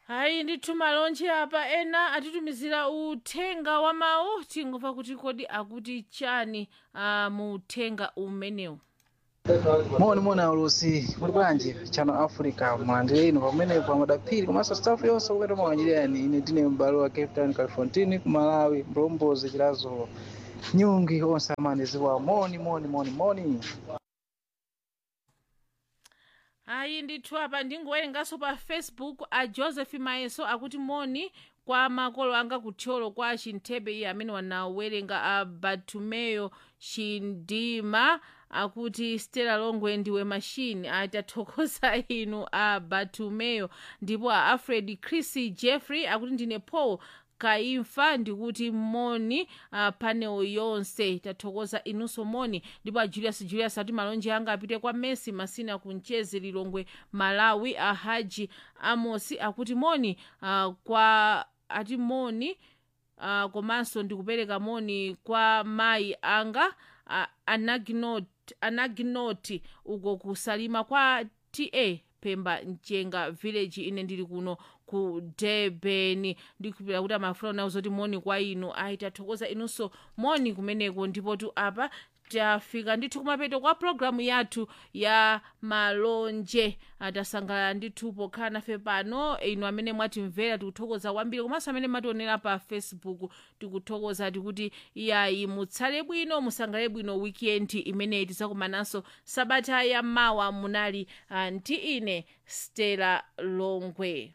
hayi ndithu malonje apa ena atitumizira uthenga wa mawu tingomva kuti kodi akuti chani uh, mu uthenga umenewu moni moni aulusi muli bwanji chano africa mulandire ino pamenepo amadaphiri komanso staff yonse kukati mawanyiriyani ine ndine m'bale wa cape town califontini ku malawi mlombozi chilazulo nyungi onse amandiziwa moni moni moni moni hayi ndithu apa ndingowerenganso pa facebook a joseph mayeso akuti moni kwa makolo anga kuthyolo kwa chinthebe iye amene wanawerenga a bartumeyo chindima akuti stella longwe ndiwe mashini atathokoza inu a bartumeyo ndipo a alfred chris jeffrey akuti ndine paul kaimfa ndikuti moni uh, panel yonse tathokoza inunso moni ndipo a julius julius ati malonje anga apite kwa messi masina kunchezi lilongwe malawi a haji amosi akuti moni uh, kwa ati moni uh, komanso ndikupereka moni kwa mayi anga uh, anaginoti anaginoti uko kusalima kwa ta pemba mchenga village ine ndili kuno ku durban ndikupira kuti amafuna nawo zoti moni kwa inu ayi tathokoza inunso moni kumeneko ndipo tu apa tafika ndithu kumapeto kwa programu yathu ya malonje tasangalala ndithu pokhala nafe pano inu amene mwatimvera tikuthokoza kwambiri komanso amene mationera pa facebook tikuthokoza tikuti iyayi mutsale bwino musangale bwino weekend imeneyi tidzakumananso sabata ya mawa munali uh, ndi ine stella longwe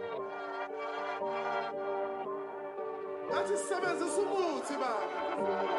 Nathi sisebenze sumuthi baba